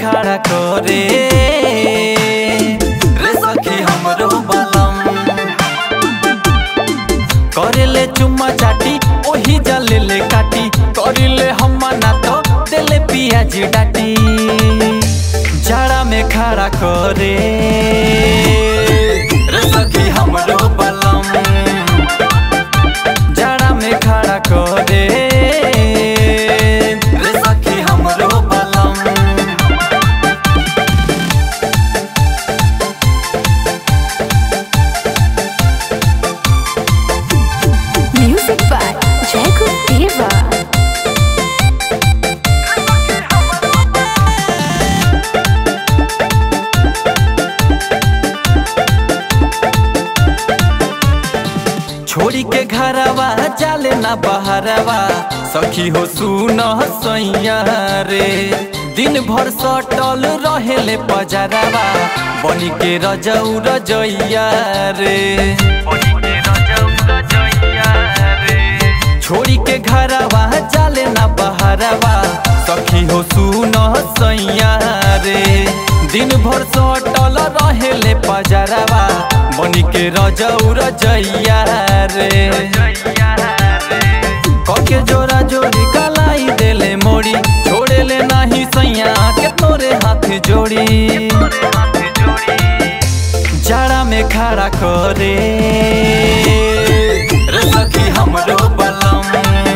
खड़ा करे रे सखी हमरो बलम करेले चुम्मा चाटी ओही जले ले काटी करिले हम्मा ना तो देले पियाज डाटी जाड़ा में खड़ा करे रे सखी हमरो बलम जाड़ा में खड़ा करे रे सखी हमरो बलम Music by Jacob Diva. छोड़ी के घरवा जाले ना बहरवा सखी हो सुन सैया रे दिन भर सटल रहेले पजरवा बनी के रजऊ रजैया रे छोड़ी के घरवा जाले ना बहरवा सखी हो सुन सैया रे दिन भर सटल रहेले पजरवा बनी के रजऊ रजैया रे कके जोरा जोड़ी कलाई देले मोड़ी छोड़ेले नाही सैया के तोरे हाथ जोड़ी जाड़ा में खड़ा करे रे सखी हमरो बलम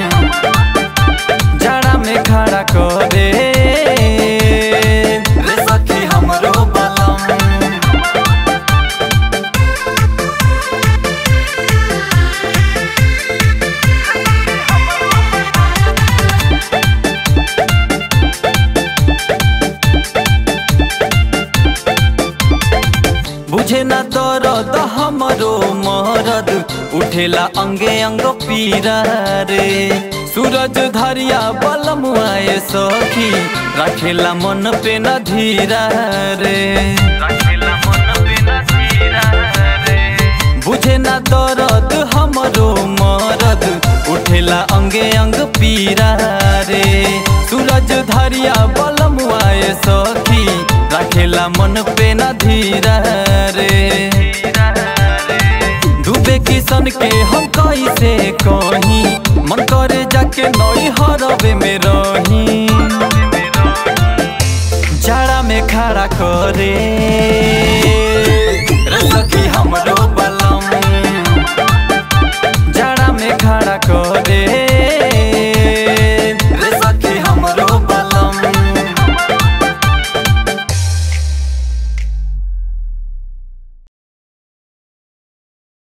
जाड़ा में खड़ा करे रे सखी हमरो बलम बुझे ना दर्द हमरो मरद उठेला अंगे अंग पीरा रे सूरज धरिया बलम आए सखी रखेला मन पे न धीरा रे बुझे ना दर्द हमरो मरद उठेला अंगे अंग पीरा रे सूरज धरिया बलम आए सखी रखेला मन पे न धीरा रे डूबे किसन के हम कैसे कही मन करे जाके नई हरबे में रही जाड़ा में खड़ा करे